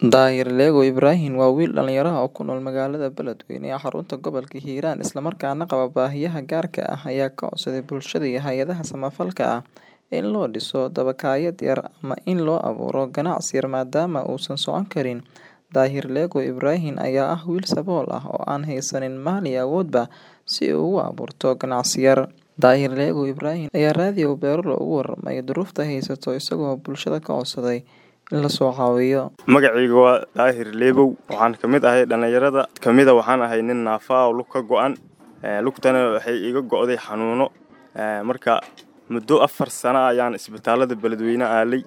Daahir Lego Ibrahim waa wiil dhalinyaro ah oo ku nool magaalada Beledweyne ee xarunta gobolka Hiiraan isla markaana qaba baahiyaha gaarka ah ayaa ka codsaday bulshada iyo hay'adaha samafalka ah in loo dhiso dabakaayad yar ama in loo abuuro ganacsi yar maadaama uusan socon karin. Daahir Lego Ibrahim ayaa ah wiil sabool ah oo aan haysanin maal iyo awoodba si uu ugu abuurto ganacsi yar. Daahir Lego Ibrahim ayaa raadiyo Beerlo uga warramay duruufta haysato isagoo bulshada ka codsaday in la soo caawiyo. Magacayga waa Daahir Leebow waxaan ka mid ahay dhalinyarada kamida waxaan ahay nin naafa ah oo lug ka go'an lugtana waxay iga go'day xanuuno marka muddo afar sano ayaan isbitaalada Beledweyne aalay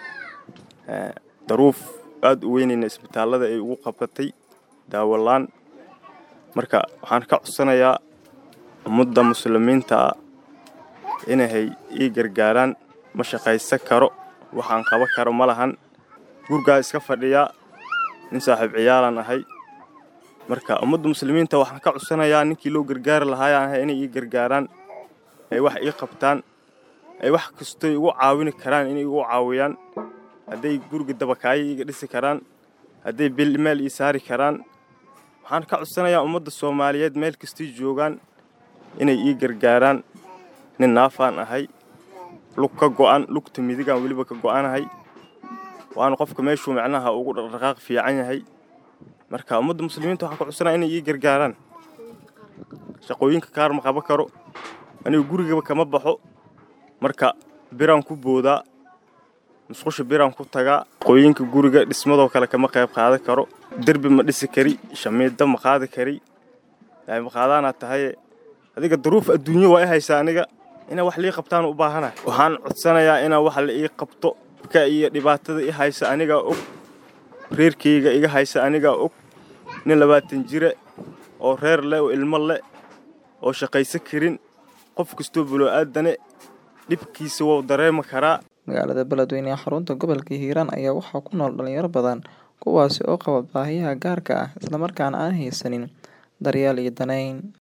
daruuf aad u weynayna isbitaalada ay ugu qabatay daawo la'aan marka waxaan ka codsanayaa ummadda muslimiinta ah inay ii gargaaraan ma shaqaysan karo waxaan qaban karo ma lahan gurigaa iska fadhiyaa nin saaxiib ciyaalaan ahay marka ummadda muslimiinta waxaan ka codsanayaa ninkii loo gargaari lahaayaan ahay inay ii gargaaraan ay wax ii qabtaan ay wax kastoy igu caawini karaan inay igu caawiyaan hadday guriga dabakaayo iiga dhisi karaan hadday bil meel ii saari karaan waxaan ka codsanayaa ummadda soomaaliyeed meel kastay joogaan inay ii gargaaraan nin naafaan ahay lug ka go'an lugta midigaan weliba ka go'anahay waana qofka meeshuu macnaha ugu dhaqdhaqaaq fiican yahay marka ummadda muslimiinta waxaan ka codsanaya inay ii gargaaraan shaqooyinka kaar ma qaban karo anigu gurigaba kama baxo marka biraan ku boodaa musqusha biraan ku tagaa shaqooyinka guriga dhismadoo kale kama qayb qaadan karo derbi ma dhisi kari shamiido ma qaadi kari ma qaadaanaa tahaye adiga daruuf adduunyo waa i haysaa aniga inaa wax lii qabtaan u baahana waxaan codsanayaa inaa wax la ii qabto ka iyo dhibaatada i haysa anigaa og reerkayga iga haysa anigaa og nin labaatan jire oo reer leh oo ilmo leh oo shaqaysan karin qof kastoo buloo-aadane dhibkiisa wou dareemi karaa magaalada beledweyne ee xarunta gobolka hiiraan ayaa waxaa ku nool dhalinyaro badan kuwaasi oo qaba baahiyaha gaarka ah islamarkaana aan haysanin daryeel iyo danayn